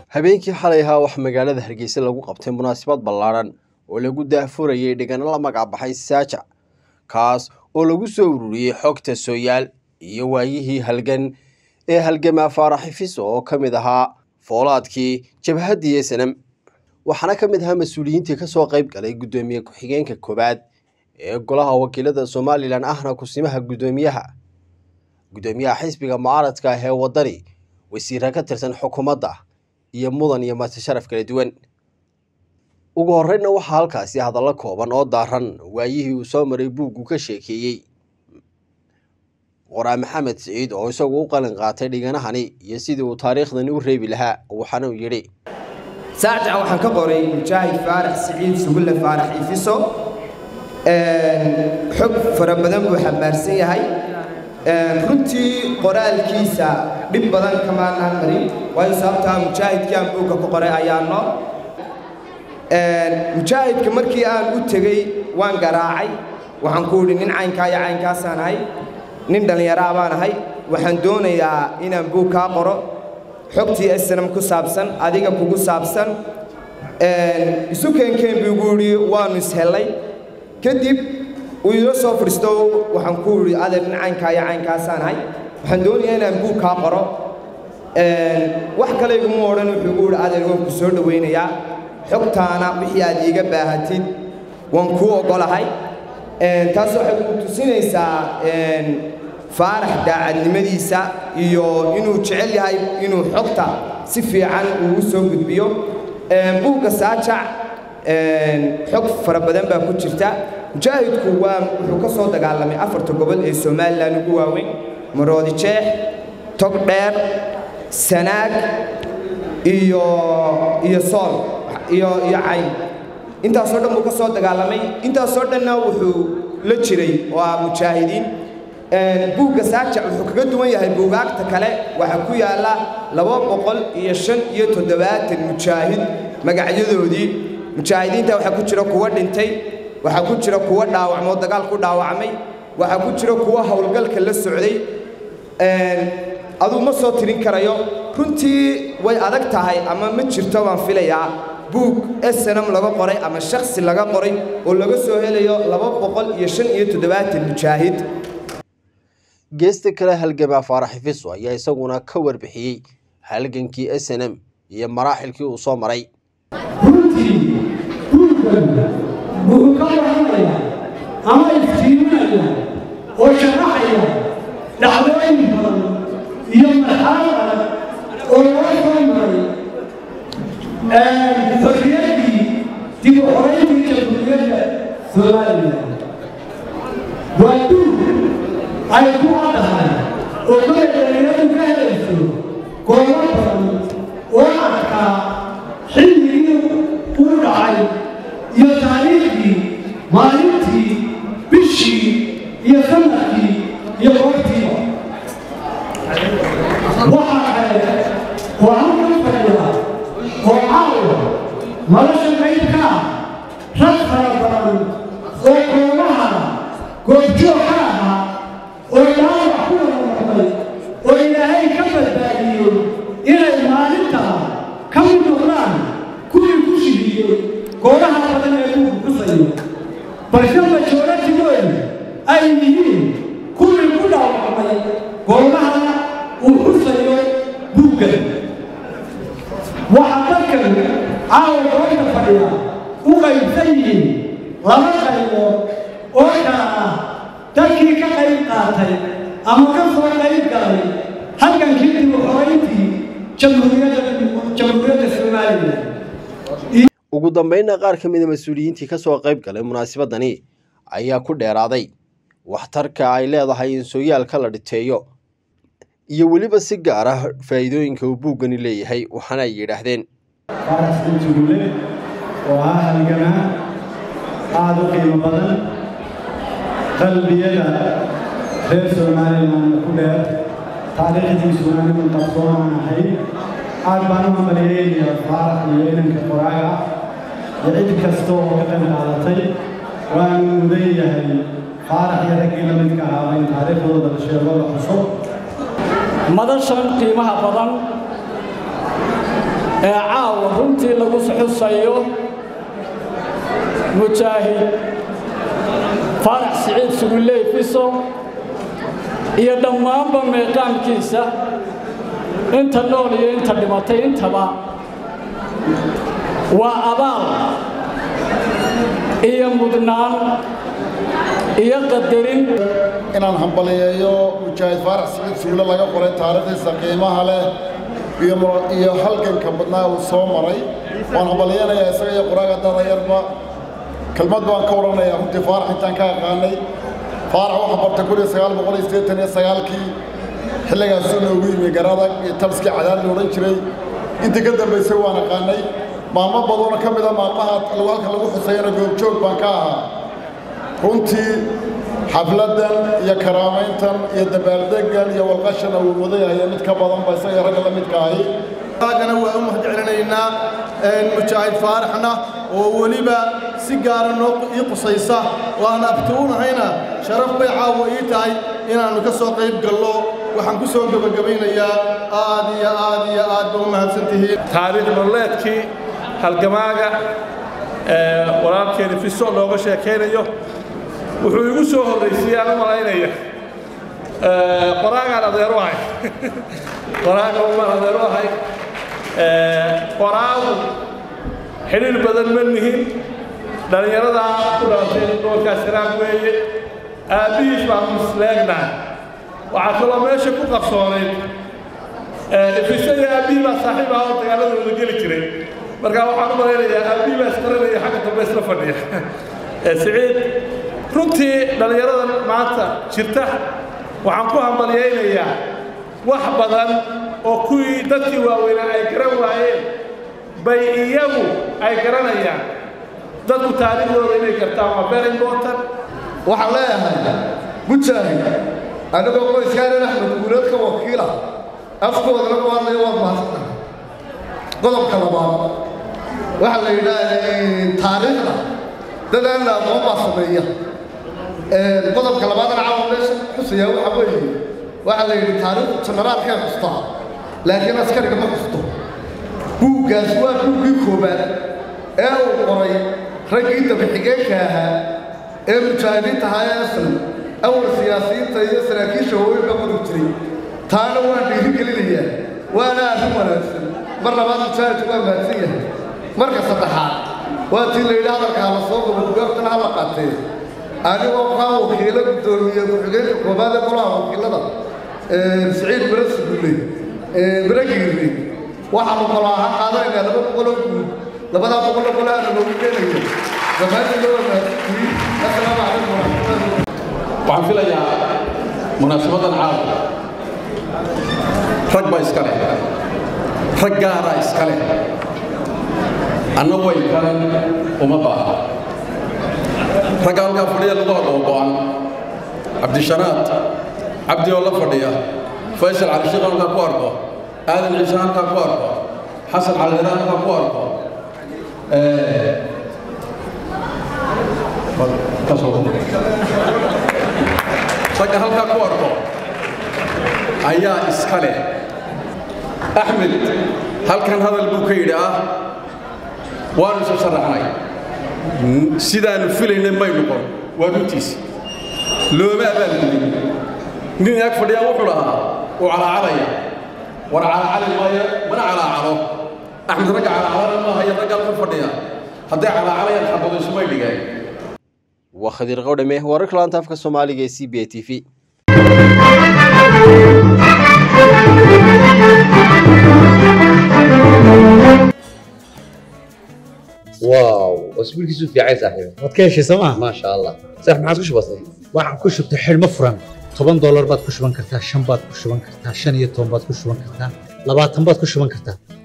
habeenkii xalay ahaa waxaa magaalada hargeysa lagu qabtay munaasabad ballaadhan oo lagu daahfurayay dhigano la magacbaxay saajac kaas oo lagu soo ururiyey xogta sooyaal iyo waayihii halgan ee halgamaa faaraxifis oo ka mid ahaa foolaadkii jabhaddii snm waxaana ka mid ahaa mas-uuliyiintii kasoo qayb galay guddoomiye ku-xigeenka koowaad ee golaha wakiilada somalilan ahna kusimaha guddoomiyaha guddoomiyaha xisbiga mucaaradka ah ee waddani wasiira ka tirsan xukuumadda iyo mudan iyo marti sharaf kala duwan ugu horreynna waxaa halkaasi hadallo kooban oo daaran waayihii uu soo maray buuggu ka sheekeeyey qoraa maxamed siciid oo isagu u qalin qaatay dhiganahani iyo sidii uu taariikhdani u reebi lahaa waxaana uu yidhi saajaca waxaan ka qoray mujaahid faarax siciid sugulle faarax ifiso xog fara badan buu xambaarsan yahay runtii qoraalkiisa dhib badan kamaanaan marin waayo sababtaa mujaahidkii aan buugga ku qoray ayaano mujaahidka markii aan u tegey waan garaacay waxaan ku idhi nin caynkaa iyo caynkaasaan ahay nin dhallinyaraa baan ahay waxaan doonayaa inaan buug kaa qoro xogtii snam ku saabsan adiga kugu saabsan isu keenkeen buu igu idhi waannu ishellay kadib uu ila soo fadhiisto waxaan ku idhi adeer nin caynkaa iyo caynkaasaan ahay waxaan doonayaa inaan buug kaa qoro wax kale iguma odhan wuxuu igu idhi adeer waan ku soo dhowaynayaa xogtaana wixii aad iiga baahatid waan kuu oggolahay taas waxay ku tusinaysaa faarax daacadnimadiisa iyo inuu jecel yahay inuu xogta si fiican uu u soo gudbiyo buugga saajac xog fara badan baa ku jirta mujaahidku waa wuxuu ka soo dagaalamay afarta gobol ee somalilan ugu waaweyn maroodi jeex tog dheer sanaag iyo iyo sool iyo iyo cayn intaasoo dhan buu ka soo dagaalamay intaasoo dhanna wuxuu la jiray oo ah mujaahidiin buugga saajac wuxuu kaga duwan yahay buugaagta kale waxaa ku yaalla laba boqol iyo shan iyo toddobaatan mujaahid magacyadoodii mujaahidiinta waxaa ku jira kuwa dhintay waxaa ku jira kuwa dhaawacmoo dagaal ku dhaawacmay waxaa ku jira kuwa howlgalka la socday aduu ma soo tirin karayo runtii way adag tahay ama ma jirto baan filayaa buug snm laga qoray ama shaksi laga qoray oo laga soo helayo laba boqol iyo shan iyo toddobaatan mujaahid geesta kale halgamaa faaraxifiso ayaa isaguna ka warbixiyey halgankii snm iyo maraaxilkii uu soo maray runtii buuggan wuxuu ka warramaya ama iftiiminaya oo sharaxaya dhacdooyin badan iyo marxalad adag oo loo soo maray xorriyaddii dib u xorayntii jamhuuriyadda somalilan waa duug ay ku caddahay oo kale dhalinyaradu ka helayso goobo badan oo adkaa xilligii uu dhacay iyo taariikhdii maalintii bishii iyo sanadkii iyo goobtiiba waxaa kale oo halkan fadhiya oo caawa nolosha qaybka ah rag fara badan oo goobaha goobjoog ka ahaa oo dhaawac ku wada noqday oo ilaahay ka badbaadiyey inay maalintaa ka mid noqdaan kuwii ku shihiyey goobaha badan ee buugu xusayo balse majooratigoodu ay yihiin kuwii ku dhaawacmay goobaha uu xusayo buuggan waxaa dadkan caawa goobta fadhiya u qaybsan yihiin laba qaybood oo kala ah dadkii ka qayb qaatay ama ka soo qayb galay halgankii dib u xorayntii jamhuuriyadda somalilan ugu dambeynna qaar ka mida mas-uuliyiintii kasoo qayb galay munaasabadani ayaa ku dheeraaday waxtarka ay leedahay in sooyaalka la dhiteeyo iyo weliba si gaar ah faa'iidooyinka uu buuggani leeyahay waxaana ay yidhaahdeen faarax sinjugulle oo ah halgamaa aada u qiimo badan qalbiyada reer somalilanna ku dheer taariikhdiisuna niman qabsoomaan ahay aad baan u hambalyeynaya faarax iyo inanka qoraaga iyo cid kasta oo ka qayb qaadatay waan mudan yahay faarax iyo raggii la midka ahaaba in taariikhdooda la sheego la xuso madashan qiimaha badan ee caawa runtii lagu xusayo mujaahid faarax siciid suguley fiso iyo dhammaanba meeqaamkiisa inta nool iyo inta dhimatay intaba waa abaal iyo mudnaan iyo qadarin inaan hambaliyeeyo mujaahid faarax siciid suule laga qoray taariikhdiisa qiimaha leh iyo halganka badnaa uu soo maray waan hambaliyeynayaa isaga iyo qoraaga dadayarba kelmad baan ka odhanayaa runtii faarax intaan ka aqaanay faarax waxaa bartay kun iyo sagaal boqol iyo siddeetan iyo sagaalkii xilligaasuu noogu yimi garadag iyo tabskii cadaad la odhan jiray intii ka dambaysay waan aqaanay maalmo badanoo ka mida maalmaha halka lagu xusayana goobjoog baan ka ahaa runtii xafladdan iyo karaamayntan iyo dabaaldeggan iyo walqashan uu wadayahaya mid ka badanba isaga ragga la midka ahi agana waa u mahad celinaynaa mujaahid faaraxna oo weliba si gaara noo ii qusaysa oo aan abti u nahayna sharaf bay caawa ii tahay inaannu ka soo qayb gallo waxaan ku soo gebagabaynayaa aad iyo aad iyo aad ba u mahadsantihiin taariikh nololeedkii halgamaaga walaalkeeni fiso looga sheekaynayo wuxuu igu soo horraysiyey aan u malaynaya qoraagaan adeer u ahay qoraaga umaan adeer u ahay qoraagu xidhiir badan ma nihin dhallinyaradaa ku dhalatay gobolkaas hiraag weeye aabbihiis baan misleegnaa waxaa kaloo meesha ku qarsoonayd fiso iyo aabbihii baa saaxiib ah oo dagaaladooda geli jiray markaa waxaan u malaynayaa aabbihii baa isqarinaya xagga dambe isla fadhiya siciid runtii dhallinyaradan maanta jirta waxaan ku hambalyaynayaa wax badan oo kuwii dadkii waaweynaa ay garan waayeen bay iyagu ay garanayaan dadku taariikhdooda inay gartaan waa very important waxaan leeyahay mujaahid anigoo qoyskaanan axmed guuleed ka wakiila afkoodana ku hadlaya waad mahadsantahay qodobka labaad waxaa la yidhaahdaa taariikhda dad aan la aqoon baa sameeya qodobka labaadana caawa meesha xusaya waxa weeye waxaa la yidhi taariikhdu janaraalkay xustaa laakiin askariga ma xusto buuggaas waa buuggii koobaad ee uu qoray raggii dabaxigeenka ahaa ee mujaahidiinta ahaa ee aslan awal siyaasiyiinta iyo saraakiisha hooyinka qori jiray taana waan dhiirigelinayaa waana arrin wanaagsan mar labaad mujaahidku waa mahadsan yahay marka saddexaad waa tii la yidhi hadalka hala soo gabo bugaagtana hala qaatee anigoo kaa wakiilo guddoomiye ku-xigeenka koobaad ee golaha wakiilada siciid mira sugulle mira giirri waxaanu kalo ahaan qaadanaynaa laba boqoloo guud labadaa boqoloo gole aana loogu keenayo dhammaantiin loo wanaagsantihiin assalaamu calaykum waraxmatullahi waxaan filayaa munaasabadan caawa rag baa iska leh rag gaaraa iska leh anna way kalan uma baaha ragga halkaa fadhiya lagu hadhoo go'an cabdishanaad cabdi oo la fadhiya faysal calishiq halkaa ku arko aadan ciise halkaa ku arko xasan calidara halkaa ku arko ragga halkaa ku arko ayaa iska leh axmed halkan hadal buu ka yidhi ah waanu isa sharaxnay sidaanu filaynay may noqon waa runtiisi looma abaalgudin nin ag fadhiyaa wuxuu dhahaa uu calaacalaya war calaacali maayo mana calaacalo axmed ragga calaacalana maaha iyo ragga halka fadhiya hadday calaacalayaan xabadaysumay dhigeen waa khadiir qawdhame wararka laanta afka soomaaliga ee c b a t v واو اسبوع كيسو في عايز صاحبي waad ka heshay sooma ما شاء الله صح ما عاد كش بسيط waxaan ku shubtay xidhmo furan toban doolar baad ku shuban kartaa shan baad ku shuban kartaa shan iyo toban baad ku shuban kartaa labaatan baad ku shuban kartaa